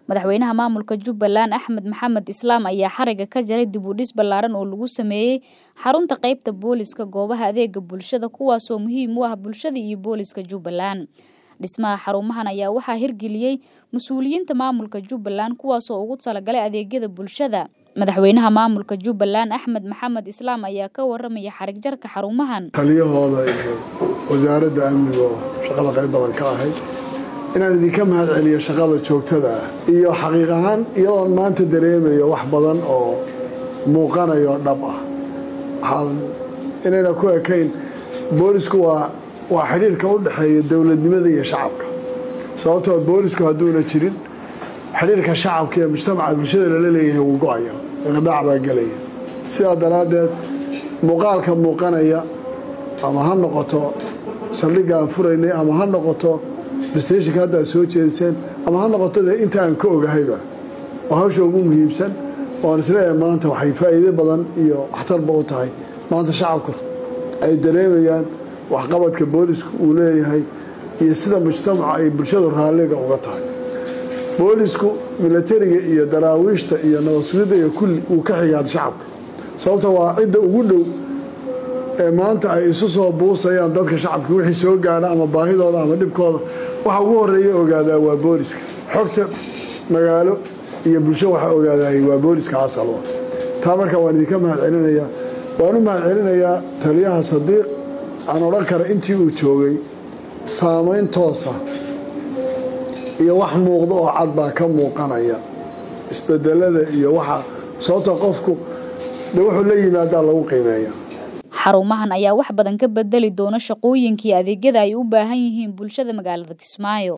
madaxweynaha maamulka jubbaland axmed maxamed islaam ayaa xariga ka jaray dib u dhis ballaaran oo lagu sameeyey xarunta qaybta booliska goobaha adeega bulshada kuwaasoo muhiim u ah bulshada iyo booliska jubbaland dhismaha xarumahan ayaa waxaa hirgeliyey mas-uuliyiinta maamulka jubbaland kuwaasoo ugu talagalay adeegyada bulshada madaxweynaha maamulka jubbaland axmed maxamed islaam ayaa ka waramaya xarig jarka xarumahan taliyahooda iyo wasaaradda amniga oo shaqada qayb badan ka ahayd inaan idinka mahad celiyo shaqada joogtada ah iyo xaqiiq ahaan iyadoon maanta dareemayo wax badan oo muuqanayo dhab ah inayna ku ekayn boolisku waa waa xidhiirka u dhexeeya dowladnimada iyo shacabka sababtoo boolisku hadduuna jirin xidhiirka shacabka iyo mujtamaca bulshada lala leeyahay wuu go-aya iqdaac baa gelaya sidaa daraaddeed muuqaalka muuqanaya ama ha noqoto saldhigga aan furaynay ama ha noqoto stationka hadda aad soo jeediseen ama ha noqoto dee inta aan ka ogahayba oo hawsha ugu muhiimsan oan isleeyahay maanta waxay faa'iido badan iyo waxtarba u tahay maanta shacabku ay dareemayaan waxqabadka boolisku uu leeyahay iyo sida mujtamaca ay bulshadu raalliga uga tahay boolisku milatariga iyo daraawiishta iyo nabasugidda iyo kulli uu ka xigaad shacabka sababta waa cidda ugu dhow ee maanta ay isu soo buusayaan dadka shacabka wixii soo gaadha ama baahidooda ama dhibkooda waxa ugu horeeya ogaadaa waa booliska xogta magaalo iyo bulsho waxa ogaadaayay waa booliska asalwa taa marka waan idinka mahad celinayaa waan u mahad celinayaa taliyaha sadiiq aan odhan kara intii uu joogay saamayn toosa iyo wax muuqda oo cad baa ka muuqanaya isbedelada iyo waxa sababta qofku de wuxuu la yimaadaa lagu qiimeeya xarumahan ayaa wax badan ka bedeli doona shaqooyinkii adeegyada ay u baahan yihiin bulshada magaalada kismaayo